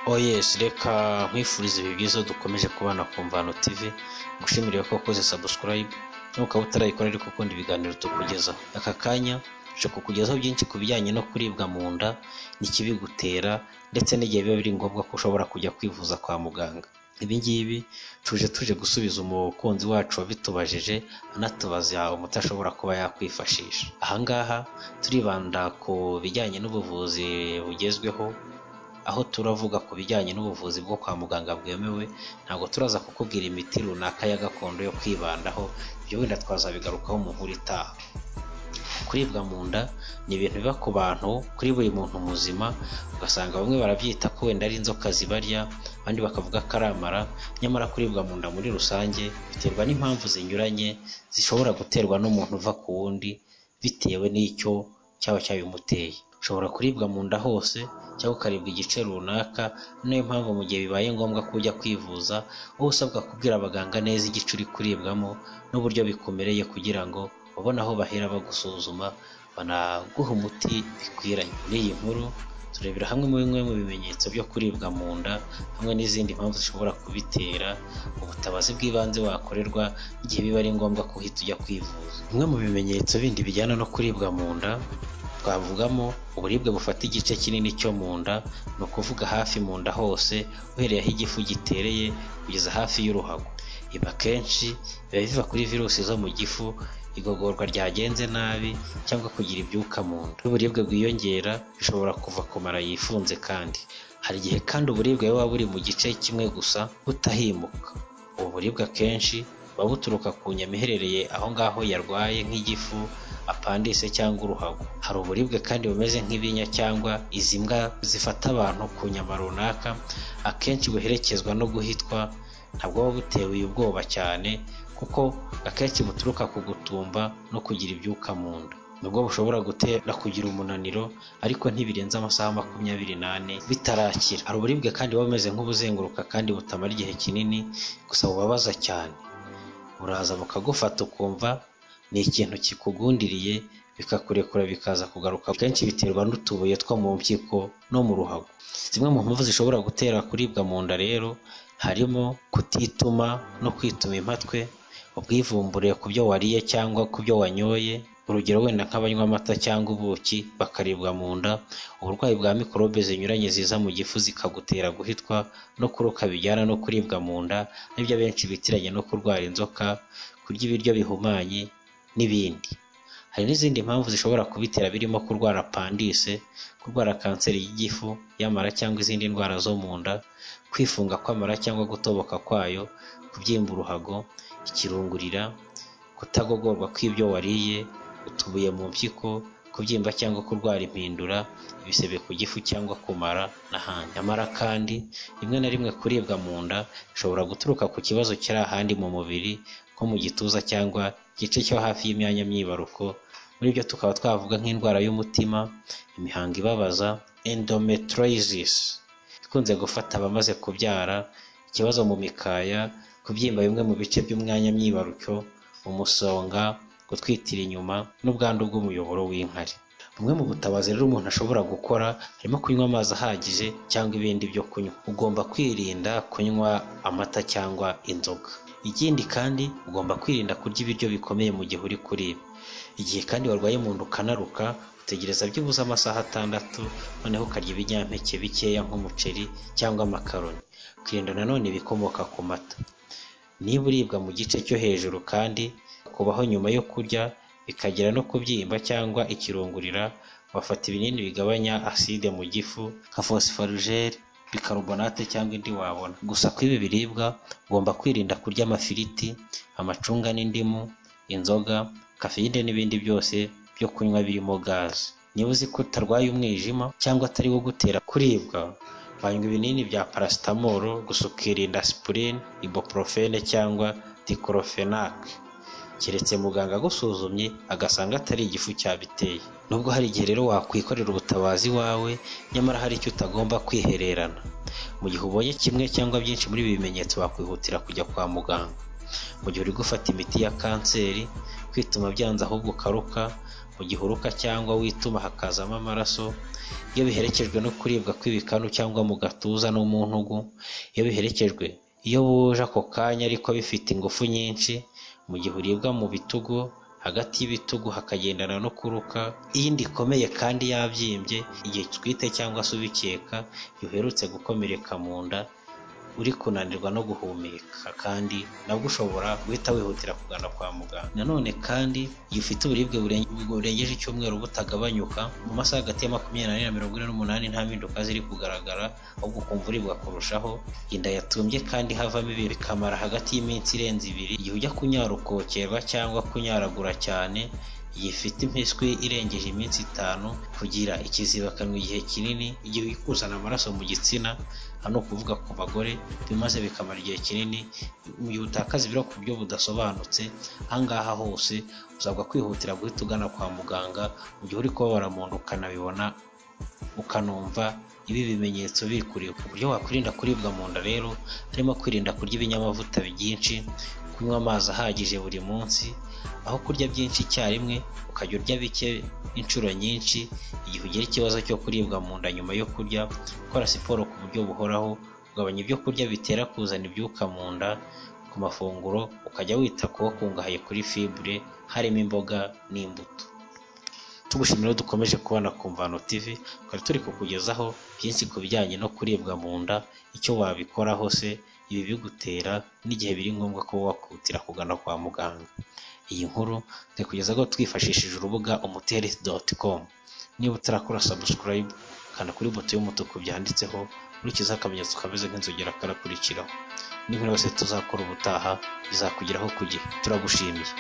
Oh yes reka nkwifurize ibihe byiza dukomeje kubana ku Mvano TV ngushimire ko wakoze subscribe nukaba utarayikora ariko ukunda ibiganiro tukugezaho aka kanya tuje kukugezaho byinshi ku bijyanye no kuribwa mu nda n'ikibigutera ndetse n'igihe biba biri ngombwa ko ushobora kujya kwivuza kwa muganga ibi ngibi tuje tuje gusubiza umukunzi wacu wabitubajije anatubaza umuti ashobora kuba yakwifashisha aha ngaha turibanda ku bijyanye n'ubuvuzi bugezweho aho turavuga ku bijyanye n'ubuvuzi bwo kwa muganga bwemewe ntabwo turaza kukubwira imiti runaka ya gakondo yo kwibandaho ibyo wenda twazabigarukaho mu nkuru itaha kuribwa mu nda ni ibintu biba ku bantu kuri buri muntu muzima ugasanga bamwe barabyita ko wenda ari inzoka zibarya abandi bakavuga ko ari amara nyamara kuribwa mu nda muri rusange biterwa n'impamvu zinyuranye zishobora guterwa n'umuntu uva ku wundi bitewe n'icyo cyaba cyabimuteye ushobora kuribwa mu nda hose cyangwa ukaribwa igice runaka ni nayo mpamvu mu gihe bibaye ngombwa ko ujya kwivuza uba usabwa kubwira abaganga neza igice uri kuribwamo n'uburyo bikumereye kugira ngo babone aho bahera bagusuzuma banaguha umuti bikwiranye muri iyi nkuru turebera hamwe muri bimwe mu bimenyetso byo kuribwa mu nda hamwe n'izindi mpamvu zishobora kubitera ubutabazi bw'ibanze wakorerwa igihe biba ari ngombwa ko uhita ujya kwivuza bimwe mu bimenyetso bindi bijyana no kuribwa mu nda twavugamo uburibwe bufata igice kinini cyo mu nda ni ukuvuga hafi mu nda hose uhereye aho igifu gitereye kugeza hafi y'uruhago ibi akenshi biba biva kuri virusi zo mu gifu igogorwa ryagenze nabi cyangwa kugira ibyuka mu nda n'uburibwe bwiyongera bishobora kuva ku mara yifunze kandi hari igihe kandi uburibwe buba buri mu gice kimwe gusa butahimuka ubu buribwe akenshi buba buturuka ku nyama iherereye aho ngaho yarwaye nk'igifu apandise cyangwa uruhago hari uburibwe kandi bumeze nk'ibinya cyangwa izi mbwa zifata abantu ku nyama runaka akenshi buherekezwa no guhitwa ntabwo buba butewe ubwoba cyane kuko akenshi buturuka ku gutumba no kugira ibyuka mu nda nubwo bushobora gutera kugira umunaniro ariko ntibirenze amasaha makumyabiri n'ane bitarakira hari uburibwe kandi buba bumeze nk'ubuzenguruka kandi butamara igihe kinini gusa bubabaza cyane buraza bukagufata ukumva ni ikintu kikugundiriye bikakurekura bikaza kugaruka kenshi biterwa n'utubuye two mu mpyiko no mu ruhago zimwe mu mpamvu zishobora gutera kuribwa mu nda rero harimo kutituma no kwituma impatwe ubwivumbure ku byo wariye cyangwa ku byo wanyoye urugero wenda nk'abanywa amata cyangwa ubuki bakaribwa mu nda uburwayi bwa mikorobe zinyuranye ziza mu gifu zikagutera guhitwa no kuruka bijyana no kuribwa mu nda n'ibyo abenshi bitiranye no kurwara inzoka kurya ibiryo bihumanye n'ibindi hari n'izindi mpamvu zishobora kubitera birimo kurwara pandise kurwara kanseri y'igifu y'amara cyangwa izindi ndwara zo mu nda kwifunga kw'amara cyangwa gutoboka kwayo kubyimba uruhago ikirungurira kutagogorwa kw'ibyo wariye utubuye mu mpyiko kubyimba cyangwa kurwara impindura ibisebe ku gifu cyangwa kumara n'ahandi amara kandi rimwe na rimwe kuribwa mu nda bishobora guturuka ku kibazo kiri ahandi mu mubiri nko mu gituza cyangwa igice cyo hafi y'imyanya myibaruko muri byo tukaba twavuga nk'indwara y'umutima imihango ibabaza endometriosis ikunze gufata abamaze kubyara ikibazo mu mikaya kubyimba bimwe mu bice by'umwanya myibarukyo umusonga gutwitira inyuma n'ubwandu bw'umuyoboro w'inkari bumwe mu butabazi rero umuntu ashobora gukora harimo kunywa amazi ahagije cyangwa ibindi byo kunywa ugomba kwirinda kunywa amata cyangwa inzoga ikindi kandi ugomba kwirinda kurya ibiryo bikomeye mu gihe uri kuribwa igihe kandi warwaye mu nda ukanaruka utegereza byibuze amasaha atandatu noneho ukarya ibinyampeke bikeya nk'umuceri cyangwa amakaroni ukirinda nanone ibikomoka ku mata niba uribwa mu gice cyo hejuru kandi kubaho nyuma yo kurya bikagera no kubyimba cyangwa ikirungurira wafata ibinini bigabanya aside mu gifu nka fosiforujeri bikarbonate cyangwa indi wabona gusa ku ibi biribwa ugomba kwirinda kurya amafiriti amacunga n'indimu inzoga kafeyine n'ibindi byose byo kunywa birimo gaze niba uzi ko utarwaye umwijima cyangwa atari wo gutera kuribwa banywa ibinini bya parasitamoro gusa ukirinda sipurini ibuporofene cyangwa dikorofenake keretse muganga agusuzumye agasanga atari igifu cyabiteye nubwo hari igihe rero wakwikorera ubutabazi wawe nyamara hari icyo utagomba kwihererana mu gihe ubonye kimwe cyangwa byinshi muri ibi bimenyetso wakwihutira kujya kwa muganga mu gihe uri gufata imiti ya kanseri kwituma byanze ahubwo ukaruka mu gihuruka cyangwa wituma hakazamo amaraso iyo biherekejwe no kuribwa kw'ibikanu cyangwa mu gatuza no mu ntugu iyo biherekejwe iyo buje ako kanya ariko bifite ingufu nyinshi mu gihe uribwa mu bitugu hagati y'ibitugu hakagendana no kuruka iyindi ikomeye kandi yabyimbye igihe utwite cyangwa se ubikeka iyo uherutse gukomereka mu nda uri kunanirwa no guhumeka kandi nabwo ushobora guhita wihutira kugana kwa muganga nanone kandi iyo ufite uburibwe burenge- burengeje icyumweru butagabanyuka mu masaha hagati ya makumyabiri n'ane na mirongo ine n'umunani nta mpinduka ziri kugaragara ahubwo ukumva uribwa kurushaho inda yatumbye kandi havamo ibintu bikamara hagati y'iminsi irenze ibiri igihe ujya kunyarukokerwa cyangwa kunyaragura cyane igihe ifite impiswi irengeje iminsi itanu kugira ikizibakanwa igihe kinini igihe uri kuzana amaraso mu gitsina hano kuvuga ku bagore bimaze bikamara igihe kinini mu gihe utakaza ibiro ku buryo budasobanutse ahangaha hose usabwa kwihutira guhita ugana kwa muganga mu gihe uri kubabara mu nda ukanabibona ukanumva ibi bimenyetso biri kureba uburyo wakwirinda kuribwa mu nda rero harimo kwirinda kurya ibinyamavuta byinshi kunywa amazi ahagije buri munsi aho kurya byinshi icyarimwe ukajya urya bike inshuro nyinshi igihe ugira ikibazo cyo kuribwa mu nda nyuma yo kurya gukora siporo ku buryo buhoraho kugabanya ibyo kurya bitera kuzana ibyuka mu nda ku mafunguro ukajya wita ku wo kungahaye kuri fibure harimo imboga n'imbuto tugushimira dukomeje kubana ku mvano tv twari turi kukugezaho byinshi ku bijyanye no kuribwa mu nda icyo wabikoraho se ibi bigutera n'igihe biri ngombwa kuba wakutira kugana kwa muganga iyi nkuru turi kugezaho twifashishije urubuga umuteri doti komu niba utarakora sabusikarayibu kanda kuri buto y'umutuku byanditseho ukurikizaho akamenyetso kameze nk'inzogera karakurikiraho n'inkuru yose tuzakora ubutaha bizakugeraho ku gihe turagushimiye